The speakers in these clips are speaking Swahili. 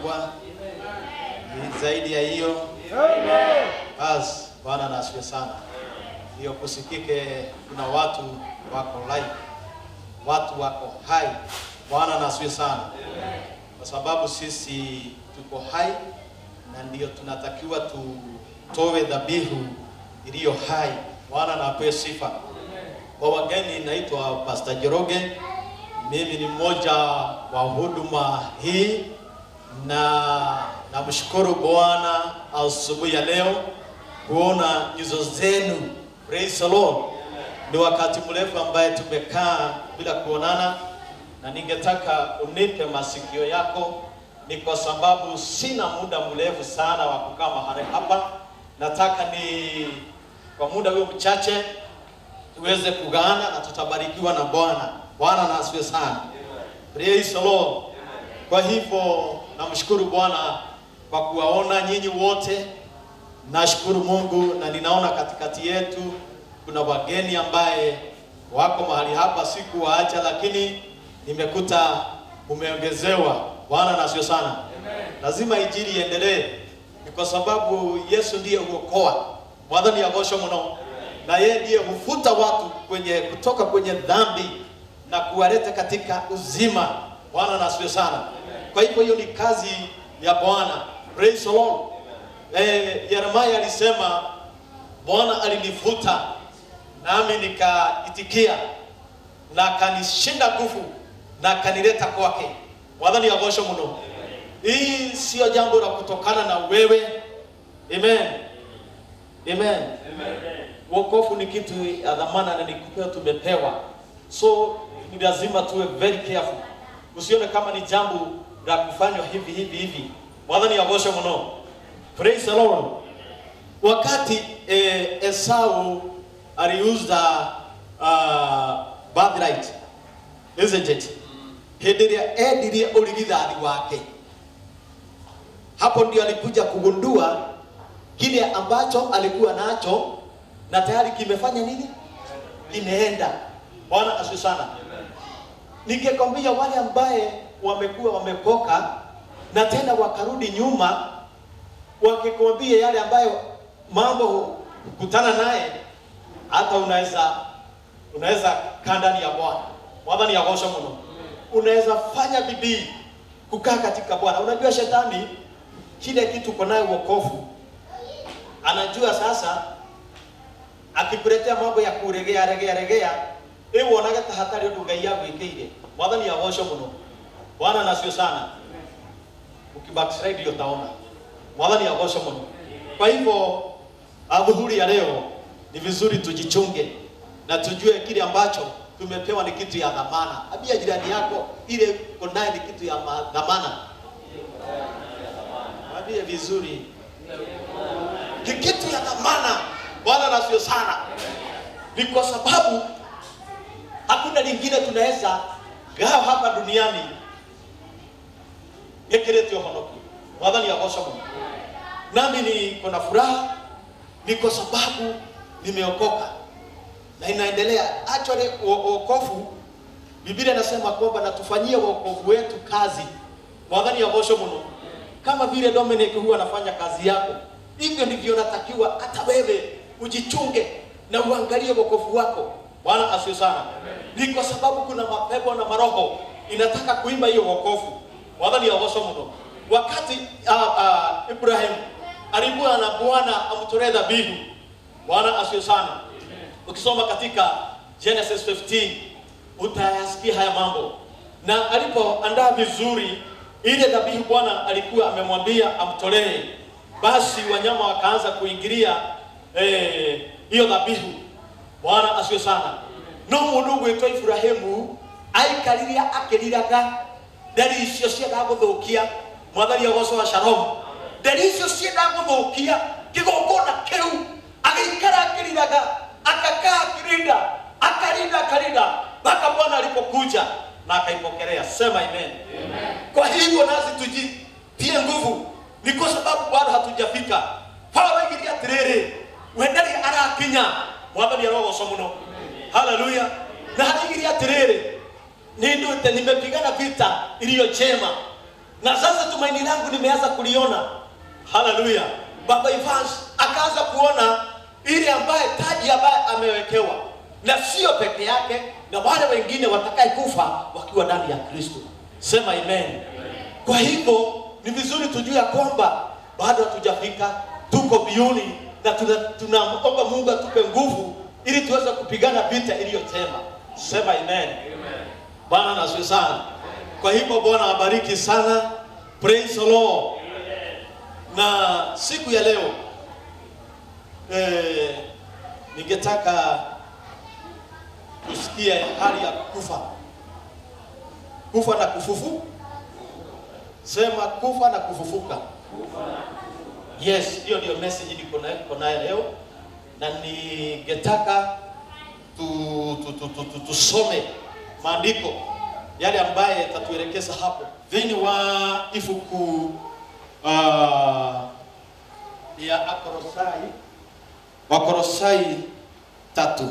kubwa ni zaidi ya hiyo. Basi Bwana na asifiwe sana. Hiyo kusikike, kuna watu wako live, watu wako hai. Bwana na asifiwe sana, kwa sababu sisi tuko hai na ndio tunatakiwa tutoe dhabihu iliyo hai. Bwana na apewe sifa. Kwa wageni, naitwa Pastor Jeroge. Mimi ni mmoja wa huduma hii na namshukuru Bwana asubuhi ya leo kuona nyuso zenu. Praise the Lord. Ni wakati mrefu ambaye tumekaa bila kuonana, na ningetaka unipe masikio yako, ni kwa sababu sina muda mrefu sana wa kukaa mahali hapa. Nataka ni kwa muda huo mchache tuweze kugaana na tutabarikiwa na Bwana. Bwana na asifiwe sana. Praise the Lord. Kwa hivyo namshukuru Bwana kwa kuwaona nyinyi wote. Nashukuru Mungu na ninaona katikati yetu kuna wageni ambaye wako mahali hapa, sikuwaacha, lakini nimekuta umeongezewa. Bwana na asifiwe sana. Lazima injili iendelee, ni kwa sababu Yesu ndiye huokoa. Mwathani agocwo muno, na yeye ndiye hufuta watu kwenye kutoka kwenye dhambi na kuwaleta katika uzima. Bwana na asifiwe sana. Kwa hivyo hiyo ni kazi ya Bwana. Praise the Lord. Eh, Yeremia alisema Bwana alinivuta nami nikaitikia na akanishinda nguvu na akanileta kwake. Mwathani agocwo muno. Hii sio jambo la kutokana na wewe. Amen. Amen. Wokovu ni kitu ya dhamana na ni kupewa tumepewa. So ni lazima tuwe very careful. Usione kama ni jambo la kufanywa hivi hivi hivi. Mwathani agocwo muno. Praise the Lord. Wakati eh, Esau aliuza uh, birthright isn't it? Hĩndĩ ĩrĩa endirie ũrigithathi wake, hapo ndio alikuja kugundua kile ambacho alikuwa nacho na tayari kimefanya nini? Kimeenda. Bwana asifiwe sana. Ningekwambia wale ambaye wamekuwa wamekoka na tena wakarudi nyuma, wakikwambia yale ambayo mambo kutana naye, hata unaweza unaweza kaa ndani ya Bwana. Mwathani agocwo muno. Unaweza fanya bidii kukaa katika Bwana. Unajua shetani kile kitu uko nayo wokovu, anajua sasa akikuletea mambo ya kuregea regea regea, ĩĩ wonaga ta hatarĩ ũndũ Ngai agwĩkĩire. Mwathani agocwo muno. Bwana na sio sana. Ukibackslide ndio utaona. Mwathani agocwo muno. Kwa hivyo adhuhuri ya leo ni vizuri tujichunge na tujue kile ambacho tumepewa ni kitu ya dhamana. Ambia jirani yako ile uko naye ni kitu ya ma- dhamana. Mwambie vizuri. Ni kitu ya dhamana. Bwana na sio sana. Ni kwa sababu hakuna lingine tunaweza gawa hapa duniani gĩkĩrĩte ũhonokio mwathani agocwo mũno nami niko na furaha ni kwa sababu nimeokoka na inaendelea actually wo- wokovu biblia inasema kwamba natufanyie wokovu wetu kazi mwathani agocwo mũno kama vile dominic huwa anafanya kazi yako hivyo ndivyo natakiwa hata wewe ujichunge na uangalie wokovu wako bwana asiwe sana ni kwa sababu kuna mapepo na maroho inataka kuimba hiyo wokovu mwathani agocwo mũno wakati uh, uh, ibrahim alikuwa na bwana amtolee dhabihu bwana asiwe sana ukisoma katika genesis 15 utayasikia haya mambo na alipoandaa vizuri ile dhabihu bwana alikuwa amemwambia amtolee basi wanyama wakaanza kuingilia eh, hiyo dhabihu bwana asiwe sana no mundu gwitwo iburahimu aikariria akiriraga nderi icio ciendaga guthukia mwathani agocwo wa shalom nderi icio ciendaga guthukia kigongona kiu agĩikara akĩriraga akakaa akĩrinda akarinda akarinda mpaka bwana alipokuja na akaipokelea sema amen, kwa hivyo nasi tujitie nguvu ni kwa sababu bado hatujafika paulo aigire atĩrĩrĩ we ndarĩ arakinya mwathani arogocwo mũno haleluya na haraigire atĩrĩrĩ nindute nimepigana vita iliyo chema na sasa tumaini langu nimeanza kuliona. Haleluya! Baba Evans akaanza kuona ile ambaye taji ambaye amewekewa, na sio peke yake, na wale wengine watakaye kufa wakiwa ndani ya Kristo. Sema amen. Kwa hivyo ni vizuri tujue ya kwamba bado hatujafika, tuko biuni na tuna- tunaomba Mungu atupe nguvu ili tuweze kupigana vita iliyo njema. Sema amen. Bwana nasiwe sana. Kwa hivyo Bwana abariki sana. Praise the Lord. Na siku ya leo eh, ningetaka tusikie hali ya kufa, kufa na kufufu. Sema kufa na kufufuka. Yes, hiyo ndio message niko nayo niko nayo leo, na ningetaka tu, tu, tu, tu, tu, tusome maandiko yale ambaye yatatuelekeza hapo thini wa ifuku uh, ya Akolosai Wakolosai tatu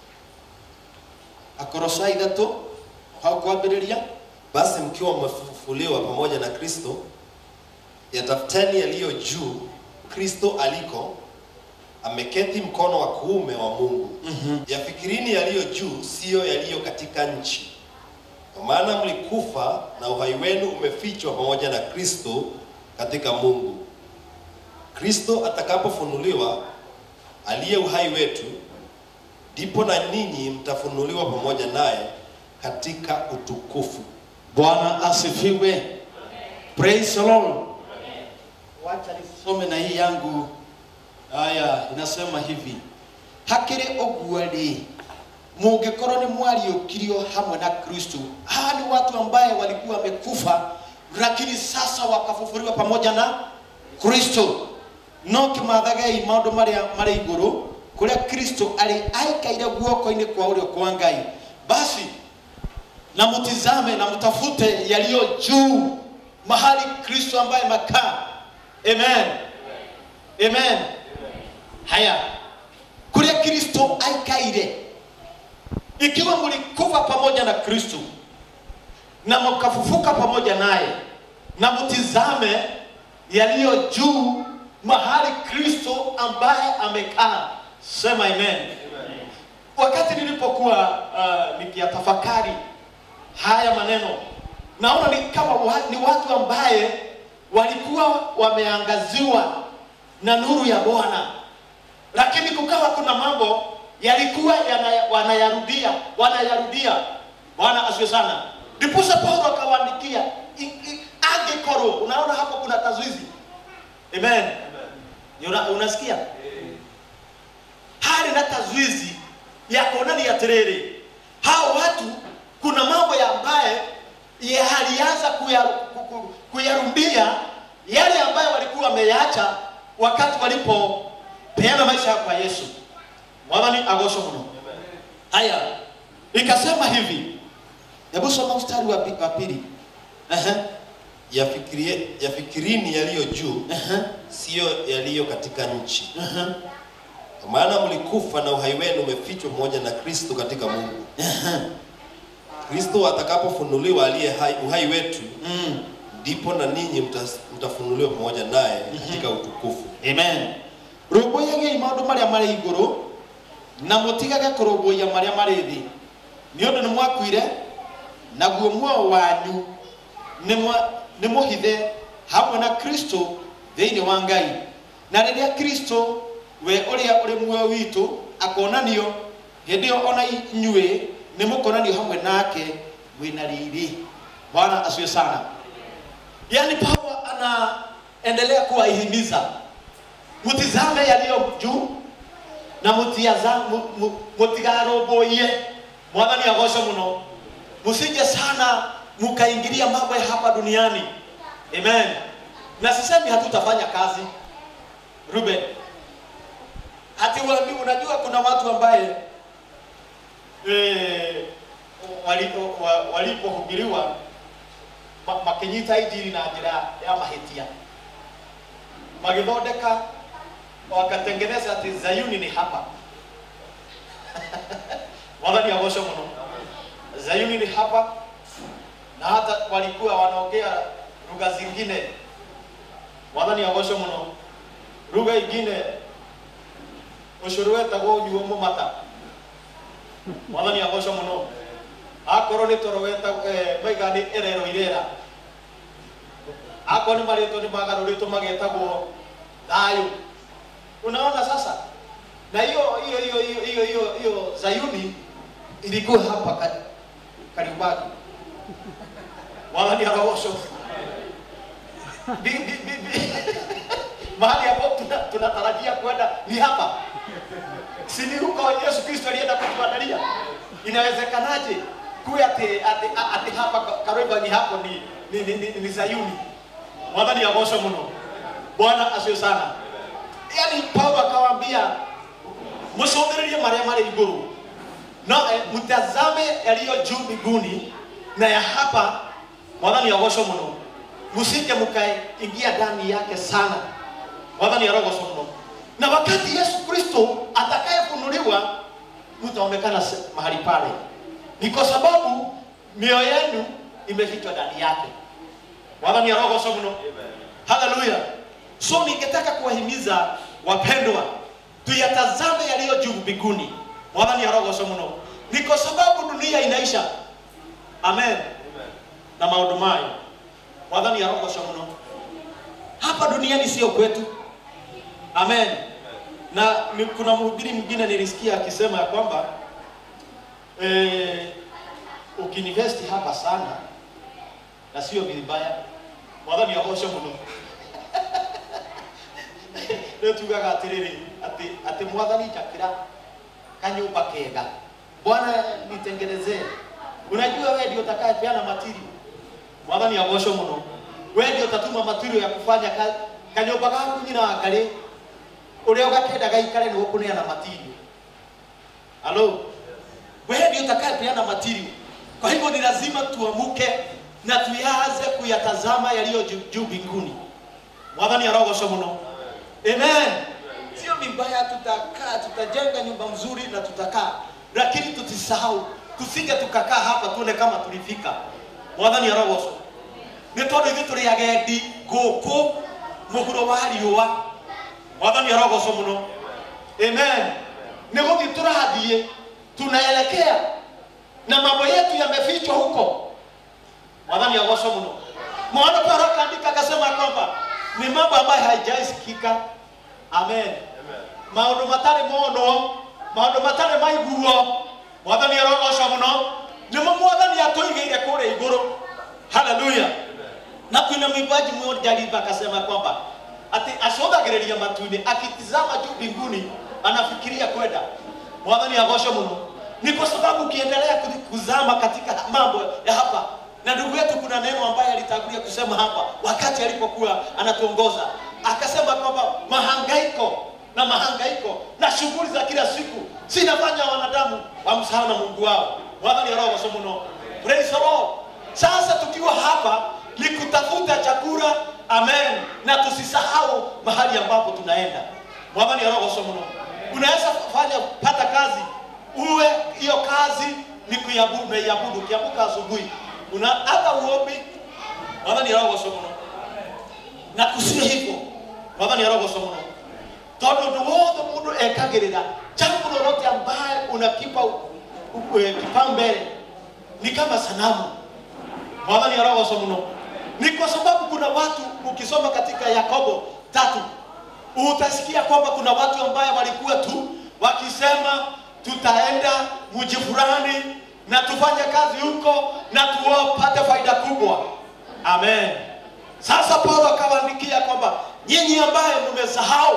Akolosai tatu haukuambĩrĩria Basi mkiwa mmefufuliwa pamoja na Kristo, yatafuteni yaliyo juu, Kristo aliko ameketi mkono wa kuume wa Mungu. Yafikirini yaliyo juu, siyo yaliyo katika nchi, kwa maana mlikufa na uhai wenu umefichwa pamoja na Kristo katika Mungu. Kristo atakapofunuliwa, aliye uhai wetu, ndipo na ninyi mtafunuliwa pamoja naye katika utukufu. Bwana asifiwe. Praise the Lord. Wacha nisome na hii yangu. Haya, inasema hivi. Hakiri ũguo rĩ mũngĩkorwo nĩ mwariũkirio hamwe na Kristo. Hawa ni watu ambaye walikuwa wamekufa, lakini sasa wakafufuliwa pamoja na Kristo. No kĩmathagei maũndũ marĩa marĩ igũrũ kũrĩa Kristo arĩ aikaire guoko-inĩ kwa ũrĩo kwa Ngai. Basi na mtizame na mtafute yaliyo juu mahali Kristo ambaye makaa. Amen. Amen. Haya, kuria Kristo aikaire, ikiwa mlikufa pamoja na Kristo na mkafufuka pamoja naye, na mtizame yaliyo juu mahali Kristo ambaye amekaa. Sema amen. Wakati nilipokuwa uh, nikiyatafakari haya maneno naona ni kama wa, ni watu ambaye walikuwa wameangaziwa na nuru ya Bwana, lakini kukawa kuna mambo yalikuwa yana- wanayarudia wanayarudia. Bwana asifiwe sana. Ndiposa Paulo akawaandikia i- i- angekorwo. Unaona hapo kuna tazuizi. Amen. Una, unasikia hali na tazuizi ya kuonani ya terere hao watu kuna mambo ya ambaye yalianza kuya- ku- ku- kuyarudia yale ambayo walikuwa wameyacha wakati walipopeana maisha yao kwa Yesu. Mwathani agocwo muno. Haya, ikasema hivi, hebu soma mstari wa pi- wa pili. Ehe, Yafikirie, yafikirini yaliyo juu, ehe, siyo yaliyo katika nchi, ehe, kwa maana mlikufa na uhai wenu umefichwa pamoja na Kristo katika Mungu. Kristo atakapofunuliwa aliye hai, uhai wetu, mm. ndipo na ninyi mtas- mtafunuliwa pamoja naye katika utukufu. amen rũmbũiyagiai maũndũ marĩa marĩ igũrũ na mũtigage kũrũmbũiya marĩa marĩ thĩ nĩ ũndũ nĩ mwakuire naguo muoyo wanyu nĩ mwa- nĩ mũhithe hamwe na kristo thĩinĩ wa ngai na rĩrĩa kristo we ũrĩa ũrĩ muoyo witũ akonanio hĩndĩ ĩyo ona inyuĩ nĩ mũkonanio hamwe nake mwĩna riri bwana asiwe sana yaani paulo anaendelea kuwahimiza mtizame yaliyo juu na mutiaza- mu- mu- mutigarũmbũiye mwathani agocwo mũno msije sana mkaingilia mambo ya hapa duniani amen na sisemi hatutafanya kazi ruben hati uambi- unajua kuna watu ambaye eh, walipo- wa- walipohubiriwa ma- makinyita injiri na njĩra ya mahĩtia magĩthondeka wakatengeneza ati Zayuni ni hapa mwathani agocwo mũno Zayuni ni hapa na hata walikuwa wanaongea lugha zingine mwathani agocwo muno lugha ingine ucuru wetagwo unyuo mumata mwathani agocwo muno akorwo nĩ toro weta maiga nĩ erero irera akorwo nĩ marĩtwo nĩ magarũrĩtwo magetagwo thayũ unaona sasa na hiyo hiyo hiyo hiyo hiyo hiyo hiyo Zayuni ilikuwa hapa ka- Kariubangi mwathani arogocwo Bi- bi- bi- bi- mahali hapo tuna- tunatarajia kwenda ni hapa si ni huko Yesu Kristo alienda kutuandalia inawezekanaje kuwe ati, ati, ati hapa Kariobangi hapo ni, ni, ni, ni, ni Zayuni mwathani agocwo muno bwana acio sana yani Paulo akawaambia msongererie marĩa marĩ igũrũ no eh, mtazame yaliyo juu mbinguni na ya hapa mwathani agocwo muno msije mkaingia ndani yake sana mwathani arogocwo muno na wakati yesu kristo atakayefunuliwa mtaonekana se- mahali pale ni kwa sababu mioyo yenu imefichwa ndani yake mwathani arogocwo muno haleluya so ningetaka kuwahimiza wapendwa tuyatazame yaliyo juu mbinguni mwathani arogocwo muno ni kwa sababu dunia inaisha amen na maundu mayo mwathani arogocwo muno hapa duniani sio kwetu amen na ni- kuna mhubiri mwingine nilisikia akisema ya kwamba eh, ukiinvesti hapa sana na sio vibaya mwathani agocwo muno rä tugaga atä rä rä atä mwathani njakira kanyumba kega bwana nitengenezee unajua we ndio utakayepeana matirio mwathani agocwo muno we ndio utatuma matirio ya kufanya ka, kanyumba gaku nyina wangarĩ ũrĩa ũgakenda gaikare nĩ ũkũneana matirio halo wewe ndio utakayepeana matirio kwa hivyo ni lazima tuamuke na tuyaanze kuyatazama yaliyo juu juu mbinguni mwathani arogocwo muno amen sio vibaya tutakaa tutajenga nyumba mzuri na tutakaa lakini tutisahau tusije tukakaa hapa tuone kama tulifika mwathani arogocwo nĩ tondũ ithuĩ tũrĩ agendi gũkũ mũhuro wa riũa mwathani arogocwo mũno amen nĩ gũthiĩ tũrathiĩ tunaelekea na mambo yetu yamefichwa huko mwathani agocwo mũno mwana paulo akaandika akasema kwamba ni mambo ambayo haijaisikika amen maundu matarĩ monwo maundu matarĩ maiguo mwathani arogocwo mũno nĩmo mwathani atũigĩire kũrĩa igũrũ haleluya na kuna mwimbaji mmoja aliimba akasema kwamba ati acũthagĩrĩria matu-inĩ akitizama juu mbinguni anafikiria kwenda mwathani agocwo mũno ni kwa sababu ukiendelea kuzi- kuzama katika mambo ya hapa na ndugu yetu kuna neno ambaye alitangulia kusema hapa wakati alipokuwa anatuongoza akasema kwamba mahangaiko na mahangaiko na shughuli za kila siku zinafanya wanadamu wamsahau na mungu wao mwathani arogocwo mũno praise the lord sasa tukiwa hapa ni kutafuta chakula amen na tusisahau mahali ambapo tunaenda mwathani arogocwo mũno unaweza fanya pata kazi uwe hiyo kazi ni kuiabudu unaiabudu ukiamka asubuhi una hata uombi mwathani arogocwo mũno na kusiwe hivyo mwathani arogocwo mũno tondũ ũndũ wothe mũndũ ekagĩrĩra jambo lolote ambaye unakipa u- u- eh, kipaumbele ni kama sanamu mwathani arogocwo mũno ni kwa sababu kuna watu ukisoma katika yakobo tatu utasikia kwamba kuna watu ambaye walikuwa tu wakisema tutaenda mji fulani na tufanye kazi huko na tuwapate faida kubwa amen sasa paulo akawaandikia kwamba nyinyi ambaye mmesahau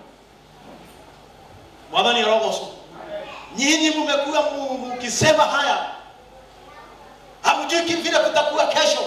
mwathani arogocwo nyinyi mmekuwa mu- mkisema haya hamjui ki- vile kutakuwa kesho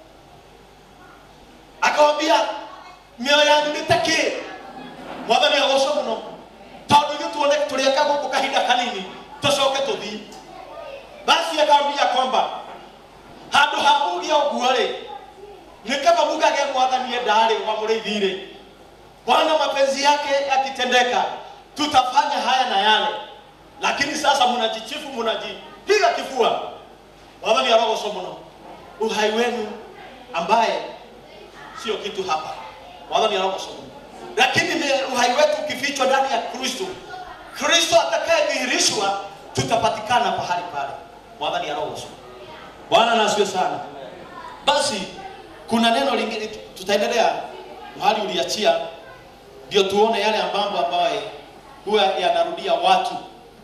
akawambia mioyo yangu nĩtakĩ mwathani agocwo mũno tondũ ithuĩ tuone tũrĩeka gũkũ kahinda kanini tũcoke tũthiĩ basi akawambia kwamba handũ ha muge ũguo-rĩ nĩ kama mugage mwathani endarĩ wa mũrĩithi-rĩ bwana mapenzi yake yakitendeka tutafanya haya na yale lakini sasa mnajichifu mnajipiga kifua mwathani arogocwo mũno uhai wenu ambaye sio kitu hapa mwathani arogocwo lakini ni uhai wetu ukifichwa ndani ya kristo kristo atakayedhihirishwa tutapatikana pahali pale mwathani arogocwo bwana nasiwe sana basi kuna neno lingine tutaendelea mahali uliachia ndio tuone yale mambo ambayo huwa yanarudia watu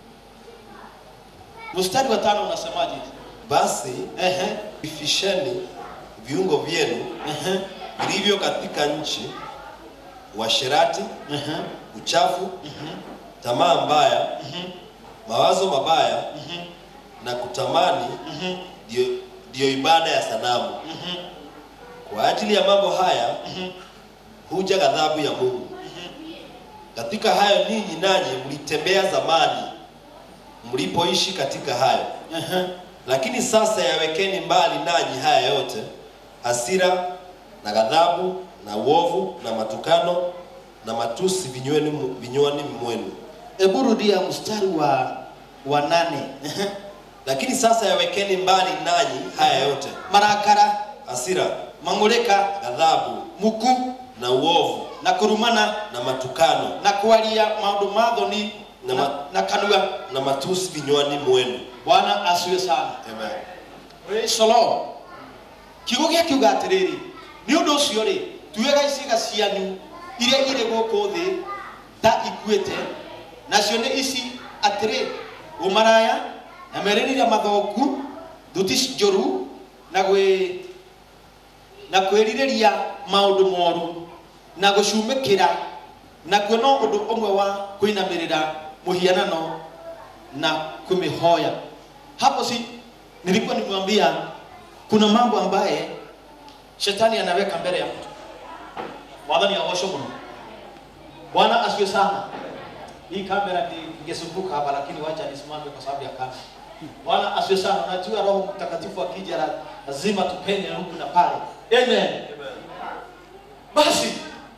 mstari wa tano unasemaje Basi ehe vifisheni viungo vyenu ehe vilivyo katika nchi, uasherati, ehe uchafu, tamaa mbaya, mawazo mabaya na kutamani ndio ndio ibada ya sanamu. Kwa ajili ya mambo haya huja ghadhabu ya Mungu. Katika hayo ninyi nanyi mlitembea zamani mlipoishi katika hayo. ehe Lakini sasa yawekeni mbali nanyi haya yote, hasira na ghadhabu na uovu na matukano na matusi vinywani vinywani mwenu. hebu rudia mstari wa wa nane Ehe. Lakini sasa yawekeni mbali nanyi haya yote, marakara hasira, mang'ũrĩka ghadhabu muku na uovu na kũrumana na matukano na kwaria maũndũ ma thoni Na na, ma- na kanua na matusi vinywani mwenu. bwana asiwe sana Amen. Praise the Lord. kiugo gĩakiuga atĩrĩrĩ nĩ ũndũ ũcio rĩ tuĩga iciga cianyu iria irĩ gũkũ thĩ ta ikuĩte nacio nĩ ici atĩrĩ ũmaraya na merirĩria mathoku thuti njũru na gwĩ na kwĩrirĩria maũndũ moru na gũcumĩkĩra nakuo no ũndũ ũmwe wa kũinamĩrĩra mũhianano na kumĩhoya hapo si nilikuwa nimwambia kuna mambo ambaye shetani anaweka mbele ya mtu mwadhani aosho mno bwana asiwe sana hii kamera ingesumbuka hapa lakini wacha nisimame kwa sababu ya kamera bwana asiwe sana unajua roho mtakatifu akija la- lazima tupenye huku na pale amen basi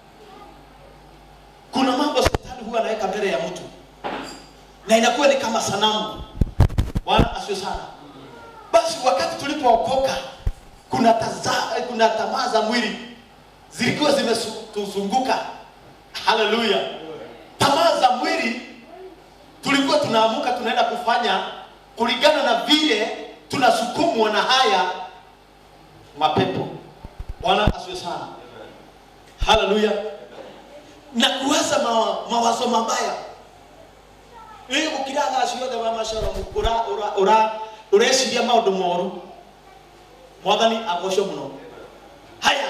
kuna mambo shetani huwa anaweka mbele ya mtu na inakuwa ni kama sanamu bwana asiwe sana basi wakati tulipookoka kuna taza, kuna tamaa za mwili zilikuwa zimetuzunguka haleluya tamaa za mwili tulikuwa tunaamuka tunaenda kufanya kulingana na vile tunasukumwa na haya mapepo bwana asiwe sana haleluya na kuwaza ma, mawazo mabaya rä gå kira thaa ciothe wa macoro ũreciria maå ndå moru mwathani agoco må no haya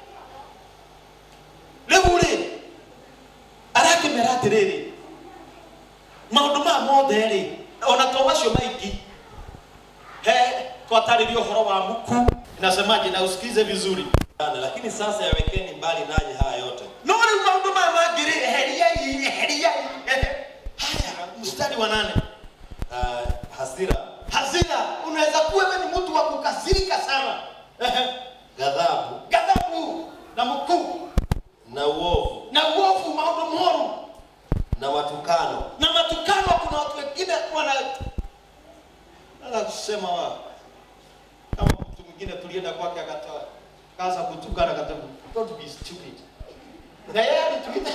rä u rä arakä mera atä rä rä maå ndå maya mothe rä ona to macio maingĩ he twatarä ria å horo wa muku inasemaje na usikize vizuri Lakini sasa yawekeni mbali nanyi haya yote, no rä u maå ndå maya mangä rä eheriai eheriai ehe. haya mstari wa nane uh, hasira, hasira unaweza kuwa wewe ni mtu wa kukasirika sana Ehe. ghadhabu ghadhabu na mkuu na uovu na uovu maondo moru na matukano na matukano kuna watu wengine wana naweza kusema wa kama mtu mwingine tulienda kwake akatoa kaza kutukana akatoa don't be stupid na yeye alituita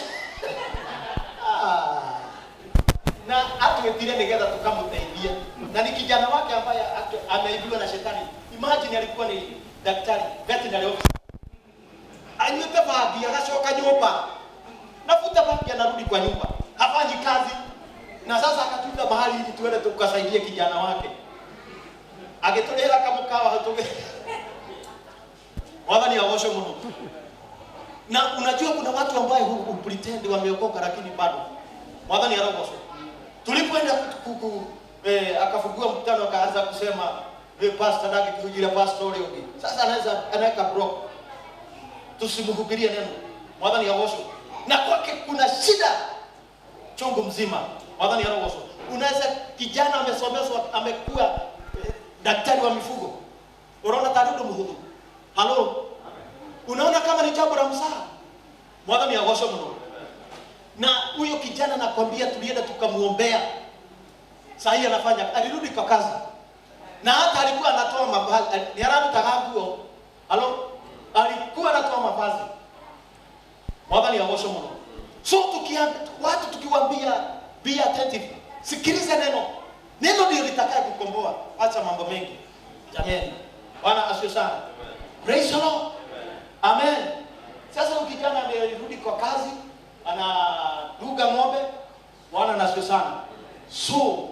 Ah. na atuetire nigetha tukamũteithia na ni kijana wake ambaye atu- ameibiwa na shetani imagine alikuwa ni daktari veterinary officer anyuite bangi agacoka nyumba nafuta bangi anarudi kwa nyumba hafanyi kazi na sasa akatuita mahali ili tuende tukasaidie kijana wake agĩtũrĩra kamũkawa hatũge mwathani agocwo mũno na unajua kuna watu ambaye hu- hu- pretend wameokoka lakini bado mwathani arogocwo tulipoenda ku- ku- eh, akafungua mkutano akaanza kusema eh, pastor nake kihujira pastor ule ungi sasa anaweza anaweka block tusimhubirie neno mwathani agocwo na kwake kuna shida chungu mzima mwathani arogocwo unaweza kijana amesomeshwa amekuwa eh, daktari wa mifugo unaona tarindo muhudhu halo unaona kama ni jambo la msaha mwathani agocwo muno na huyo kijana nakwambia tulienda tukamuombea saa hii anafanya alirudi kwa kazi na hata alikuwa anatoa mavazi ni ararutaga nguo halo alikuwa anatoa mavazi mwathani agocwo muno so tukia watu tukiwaambia be attentive sikiliza neno neno ndio litakaye kukomboa acha mambo mengi jamani bwana asifiwe sana praise the lord amen sasa huyu kijana amerudi kwa kazi anaduga ng'ombe bwana na asifiwe sana so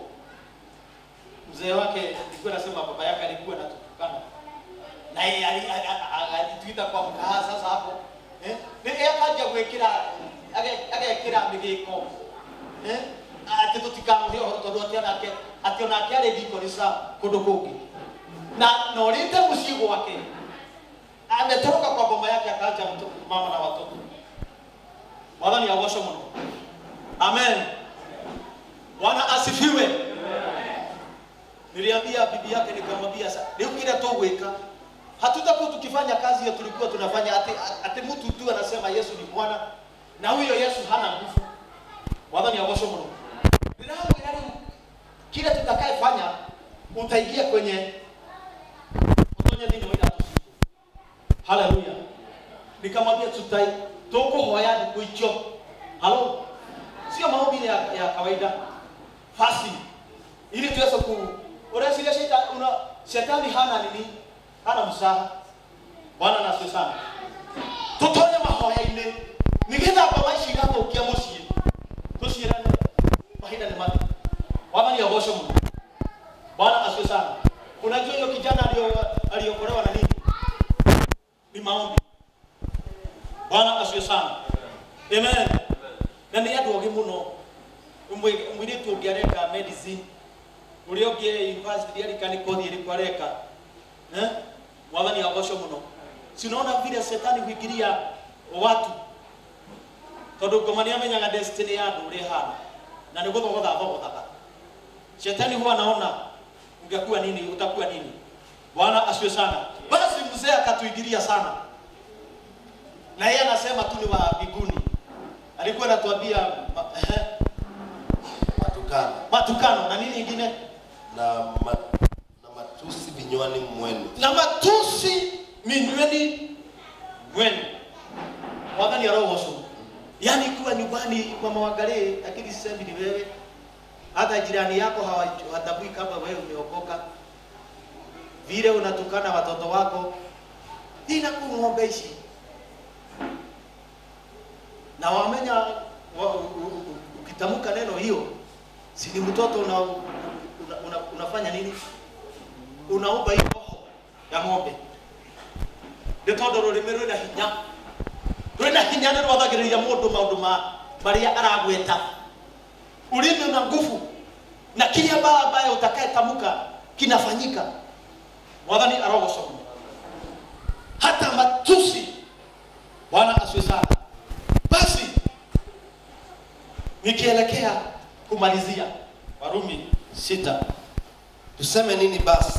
mzee wake nilikuwa nasema baba yake alikuwa anatukana na yeye ali- ali- ali- alituita kwa mkaha sasa hapo eh ni yeye akaja gwikira age- agekira migiko eh ati tutikamuhe horo tondu ati onake ati onake ari thikorisa kundu kungi na na orite mucii gwake ametoroka kwa boma yake akaja mtu- mama na watoto mwathani agocwo muno amen bwana asifiwe niliambia bibi yake nikamwambia sa leo kile tugwika hatutakuwa tukifanya kazi hiyo tulikuwa tunafanya ati, ati mtu tu anasema Yesu ni Bwana na huyo Yesu hana nguvu mwathani agocwo muno ndĩramwĩra rĩu kile tutakayefanya utaingia kwenye utonye thĩinĩ wa iratũ citũ haleluya nikamwambia tutai tũkũhoya thikũ icio halo sio maombi ya, ya kawaida fasi ili tuweze ku unasikia shetani una shetani hana nini hana msaha bwana na asifiwe sana tutonye mahoya-inĩ nigetha ngoma ici igathũkia mũciĩ tuciĩrane mahinda nĩ mathi wathani agocwo mũno bwana asifiwe sana unajua hiyo kijana alio- aliokolewa na nini ni maombi bwana asifiwe sana amen na nĩ andũ ogĩ mũno Ũmwe- mũirĩtu ũngĩ areka medicine ũrĩa ũngĩ university arika nĩ kothi ĩrĩkũ areka eh? mwathani agocwo mũno si unaona vile setani huingiria watu tondũ ngoma nĩ amenyaga destiny ya andũ ũrĩa ĩhana na nĩ gũthogotha thogothaga shetani huwa anaona ungekuwa nini utakuwa nini bwana asiwe sana basi mzee akatuingilia sana na yeye anasema tu ni wa mbinguni alikuwa anatuambia ma- ehe, matukano matukano na nini ingine na, ma, na matusi vinywani mwenu na matusi minyweni mwenu mwathani arogoco yaani kuwa nyumbani kwa mawangalie lakini sisemi ni wewe hata jirani yako hawa- hawatambui kama wewe umeokoka vile unatukana watoto wako inaku ng'ombe ici na wamenya wa, u, u, u, ukitamka neno hiyo si ni mtoto una, una, una, unafanya nini unaumba hiyo roho ya ng'ombe nĩ tondũ rũrĩmĩ rwĩna hinya rwĩna hinya nĩ rwathagĩrĩria mũndũ maũndũ ma marĩa aragweta ulimi una nguvu na kile baya ambaye utakayetamka kinafanyika mwathani arogocwo hata matusi bwana asiwe sana basi nikielekea kumalizia warumi sita tuseme nini basi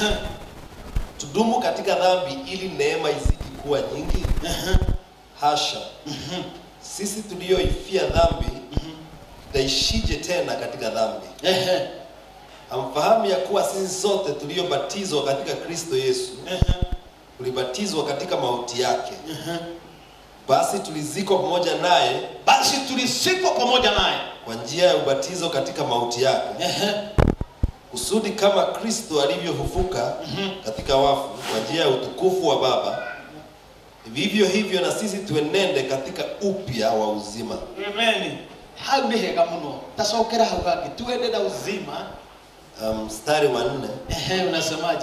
tudumu katika dhambi ili neema izidi kuwa nyingi hasha sisi tulioifia dhambi tutaishije tena katika dhambi Ehe, hamfahamu ya kuwa sisi sote tuliobatizwa katika kristo yesu ehe, tulibatizwa katika mauti yake basi tulizikwa pamoja naye basi tulisikwa pamoja naye kwa njia ya ubatizo katika mauti yake Ehe, kusudi kama kristo alivyofufuka katika wafu kwa njia ya utukufu wa baba vivyo hivyo na sisi tuenende katika upya wa uzima amen hau nĩ hega mũno tacokera hau hangĩ tuende na uzima Um, mstari wa nne Ehe, unasemaje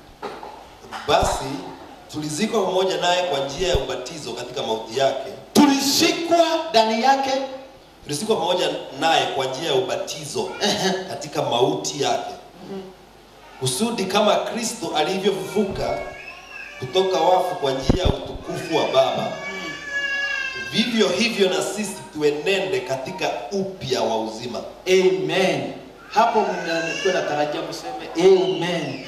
basi tulizikwa pamoja naye kwa njia ya ubatizo katika mauti yake tulisikwa ndani yake tulizikwa pamoja naye kwa njia ya ubatizo katika mauti yake kusudi kama kristo alivyofufuka kutoka wafu kwa njia ya utukufu wa baba vivyo hivyo na sisi tuenende katika upya wa uzima amen hapo mnakuwa natarajia mseme amen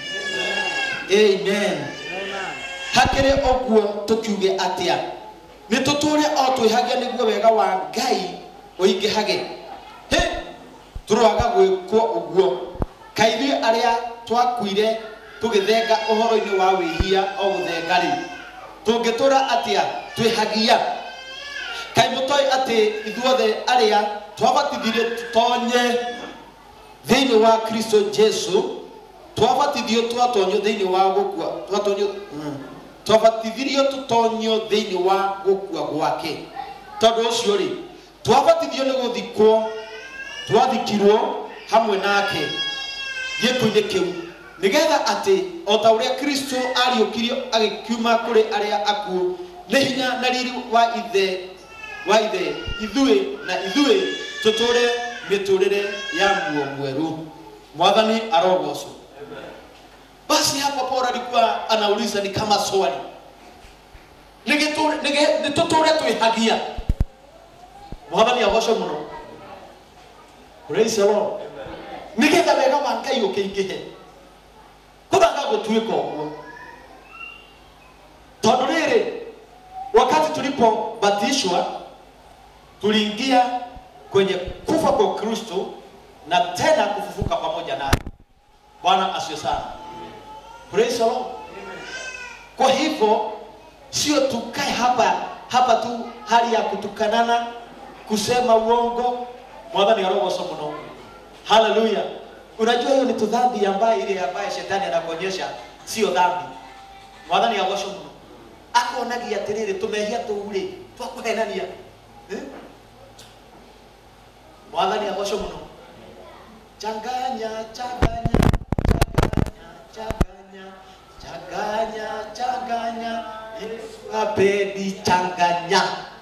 amen hakĩrĩ ũguo tũkiuge atĩa nĩ tũtũre o twĩhagia nĩguo wega wa ngai ũingĩhage hĩ tũroaga gwĩkwo ũguo kaithuĩ arĩa twakuire tũgĩthenga ũhoro-inĩ wa wĩhia o gũthenga rĩ tũngĩtũra atĩa twĩhagia kaĩ mũtoĩ atĩ ithuothe arĩa twabatithirio tũtonye thĩinĩ wa kristo jesu twabatithio twatonyio thĩinĩ wa gũkua twatonyio mm. twabatithirio tũtonyio thĩinĩ wa gũkua gwake tondũ ũcio rĩ twabatithio nĩ gũthikwo twathikirwo hamwe nake gĩkuũ-inĩ kĩu nĩgetha atĩ o ta ũrĩa kristo ariũkirio agĩkiuma kũrĩ arĩa akuũ nĩ hinya na riri wa ithe wa ithe ithuĩ na ithuĩ tũtũre mĩtũrĩre ya muo mweru mwathani arogocwo basi hapa Paulo alikuwa anauliza ni kama swali Nĩgĩtũre- nĩgĩ- nĩtũtũre twĩhagia mwathani agocwo mũno praise the lord nĩgetha wega wa ngai ũkĩingĩhe kũthaga gũtuĩka ũguo tondũ rĩrĩ wakati tulipobatishwa tuliingia kwenye kufa kwa kristo na tena kufufuka pamoja naye bwana asiwe sana praise the lord kwa hivyo sio tukae hapa hapa tu hali ya kutukanana kusema uongo mwathani arogoco muno haleluya unajua hiyo ni tu dhambi ambaye ile ambaye shetani anakuonyesha sio dhambi mwathani agoco muno akonagia atiriri tumehia tuuri twakuhenania Eh? mwathani agoco muno changanya changanya changanya changanya changanya yesu apendi changanya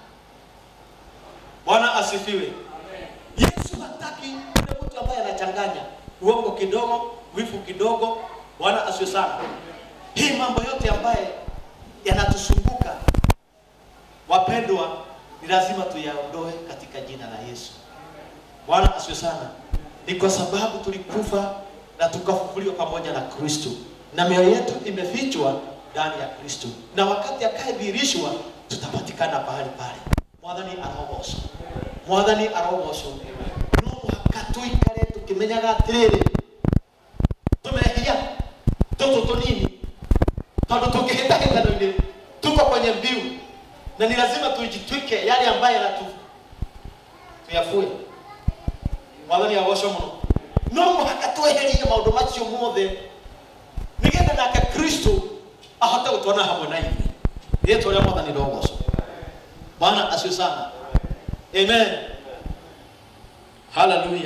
bwana asifiwe yesu hataki yule mtu ambaye anachanganya uongo kidogo wifu kidogo bwana asiwe sana hii mambo yote ambaye yanatusumbuka wapendwa ni lazima tuyaondoe katika jina la yesu bwana asiwe sana ni kwa sababu tulikufa na tukafufuliwa pamoja na kristo na mioyo yetu imefichwa ndani ya kristo na wakati akaedhihirishwa tutapatikana pahali pale mwathani arogocwo mwathani arogocwo no mũhaka tũikare tũkĩmenyaga atĩrĩrĩ tumehia tũtũ tũnini tondũ tũngĩhĩtahĩtano-inĩ tuko kwenye mbiu na ni lazima tujitwike yale ambayo yanatu tuyafue mwathani agocwo mũno no mũhaka tweherie maũndũ macio mothe nĩgetha nake kristo ahote gũtwona hamwe na ithuĩ rĩtwa rĩa mwathani rogocwo bwana asiwe sana amen haleluya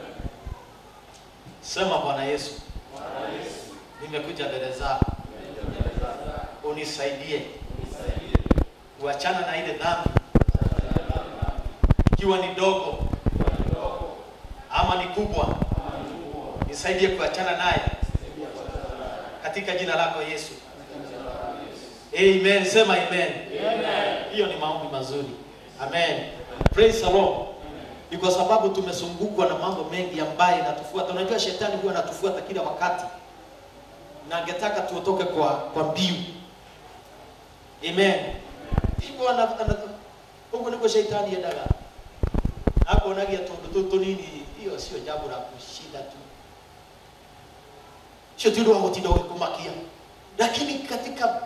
sema bwana yesu nimekuja mbele zako unisaidie kuachana na ile dhambi ikiwa ni dogo ama ni kubwa nisaidie kuachana naye katika jina lako yesu amen sema amen hiyo ni maombi mazuri amen praise the lord ni kwa sababu tumezungukwa na mambo mengi ambayo inatufuata unajua shetani huwa anatufuata kila wakati na angetaka tuotoke kwa kwa mbiu amen hivyo ana- ana- huko niko shetani endaga akonagia tundu tu tunini hiyo sio jambo la kushinda tu sio tu ndio gũtinda ũgĩkũmakia lakini katika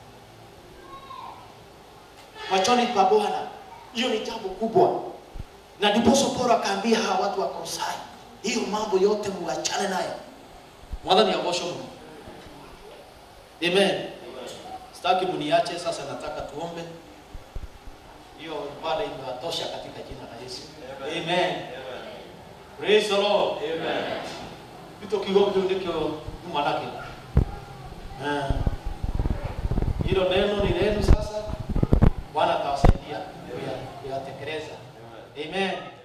machoni pa bwana hiyo ni jambo kubwa na ndiposo paulo akaambia hawa watu wa kolosai hiyo mambo yote muachane nayo mwathani agocwo mũno amen sitaki muniache sasa nataka tuombe hiyo ibada imewatosha katika jina la yesu amen praise the lord amen gito kiugo kiu nikio nyuma nakio Ah. hilo neno ni lenu sasa bwana atawasaidia kuya- kuyatekeleza amen